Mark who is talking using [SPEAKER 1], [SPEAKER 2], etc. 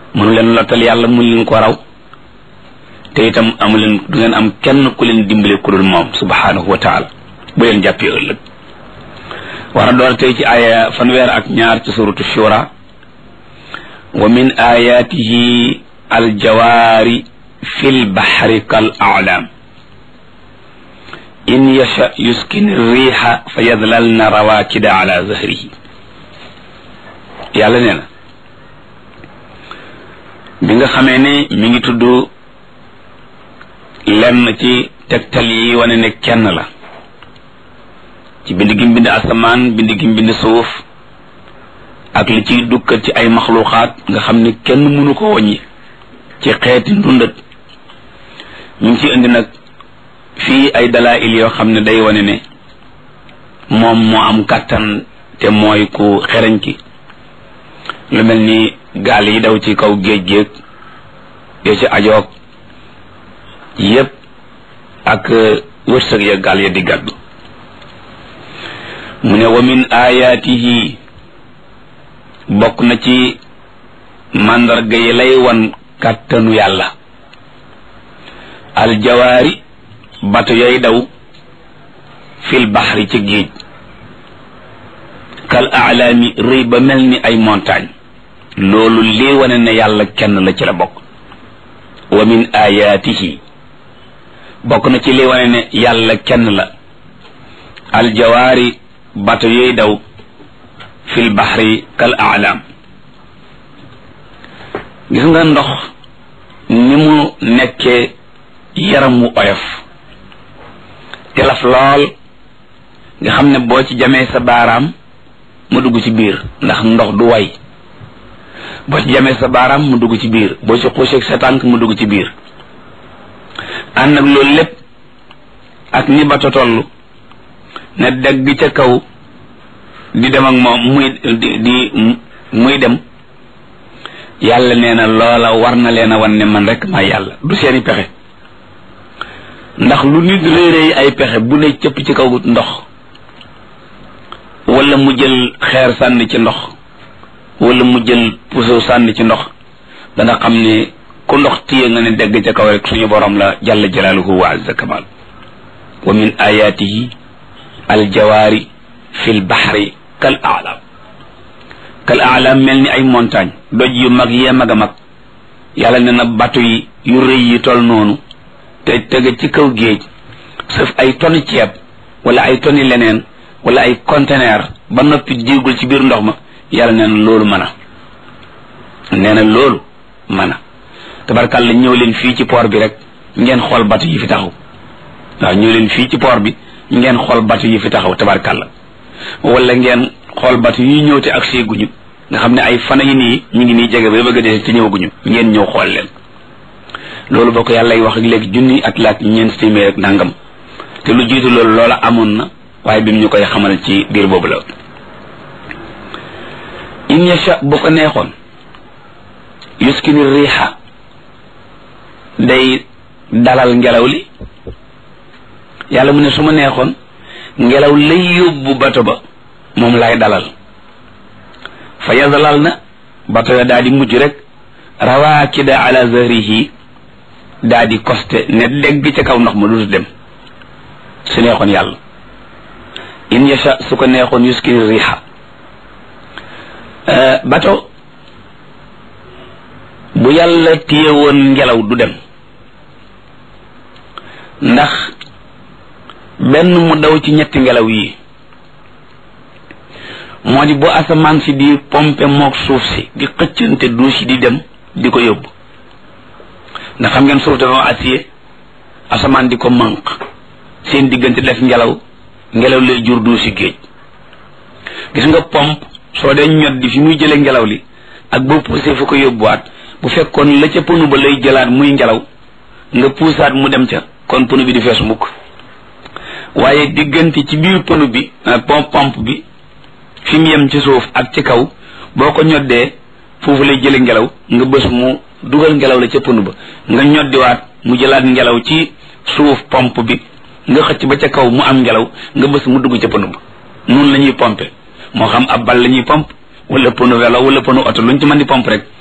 [SPEAKER 1] mënu leen lottal yàlla mu leen ko raw te itam amu leen du ngeen am kenn ku leen dimbale ku dul moom subhanahu wa taala bu leen jàppee ëllëg war a door tey ci aaya fanweer ak ñaar ci suratu shura wa min ayatihi aljawaari fi lbaxri kal aclaam in yasha yuskin riixa fa yadlalna rawaakida ala zahrihi yàlla nee na bi nga xamee ne mi ngi tudd lenn ci tegtal yi wane ne kenn la ci bind gi bind asamaan bind gi bind suuf ak li ciy dukkat ci ay maxluuxaat nga xam ne kenn mënu ko wàññi ci xeeti ndundat ñu ngi ci indi nag fii ay dalail yoo xam ne day wane ne moom moo am kàttan te mooy ku xereñ ki lu mel ni gaal yi daw ci kaw géej géej yoo ci ajoog yépp ak wërsëg ya gaal ya di gàddu mu ne wa min ayaatihi bokk na ci màndarga yi lay wan kàttanu yàlla aljawaari bato yay daw fil baxri ci géej kal aalaami rëy ba mel ni ay montagne loolu lii wane ne yàlla kenn la ci la bokk wa min ayaatihi bokk na ci lii wane ne yàlla kenn la aljawaari bato yooy daw fil baxri kal aalaam gis nga ndox ni mu nekkee yaram wu oyof telaf lool nga xam ne boo ci jamee sa baaraam mu dugg ci biir ndax ndox du way boo ci jamee sa baaraam mu dugg ci biir boo ci xuuseeg sa tànk mu dugg ci biir ànd ak loolu lépp ak ni bato toll ne degg ca kaw di dem ak moom muy di di muy dem yàlla nee na loola war na leen a wan ne man rek maa yàlla du seeni pexe ndax lu nit réeréy ay pexe bu ne cëpp ci kaw ndox wala mu jël xeer sànni ci ndox wala mu jël puso sànni ci ndox danga xam ne ku ndox téye nga ne degg ca kaw rek suñu borom la jalla jalaaluhu wa azza kamal wa min ayatihi aljawaari fi lbaxri kal alam kal alam mel ni ay montagne doj yu mag yee mag a mag yàlla ne na bato yi yu rëy yi tol noonu te tege ci kaw géej sëf ay tonni ceeb wala ay tonni leneen wala ay conteneur ba noppi diigul ci biir ndox ma yàlla nee na loolu mën a nee na loolu mën a tabarkàlla ñëw leen fii ci port bi rek ngeen xool bato yi fi taxaw waaw ñëw leen fii ci port bi ngeen xool bato yi fi taxaw tabarkàlla wala ngeen xool bato yi ñëw te ak seeguñu nga xam ne ay fana yi nii ñu ngi nii jege ba bëgg a dee te ñëwaguñu ngeen ñëw xool leen loolu boo ko yàlla wax ak léegi junni at laak ñeent téeméer ak nangam te lu jiitu loolu loola amoon na waaye bi mu ñu koy xamal ci biir boobu la in yasha bu ko neexoon yuskini riixa day dalal ngelaw li yàlla mu ne su ma neexoon ngelaw lay yóbbu bato ba moom lay dalal fa yazalal na bato ya daa di mujj rek rawaakida ala zahrihi daa di koste ne dégg ca kaw ndox ma dutu dem su neexoon yàlla in yasha su ko neexoon yuskini riixa bato bu yàlla téye woon ngelaw du dem ndax benn mu daw ci ñetti ngelaw yi moo di bu asamaan si di pompe mook suuf si di xëccante duus yi di dem di ko yóbbu ndax xam ngeen suuf dafa acier asamaan di ko manq seen diggante def ngelaw ngelaw lay jur duusi géej gis nga pompe soo dee ñot di fi muy jële ngelaw li ak boo poussé fu ko yóbbuwaat bu fekkoon la ca pënu ba lay jëlaat muy ngelaw nga puusaat mu dem ca kon pënu bi di fees mukk waaye diggante ci biir pënu bi pompe pompe bi fi mu yem ci suuf ak ci kaw boo ko ñoddee foofu lay jële ngelaw nga bës mu dugal ngelaw la ca pënu ba nga ñoddiwaat mu jëlaat ngelaw ci suuf pompe bi nga xëcc ba ca kaw mu am ngelaw nga bës mu dugg ca pënu ba noonu la ñuy pompe moo xam ab bal la ñuy pompe wala pënu vélo wala pënu oto luñ ci mën di pompe rek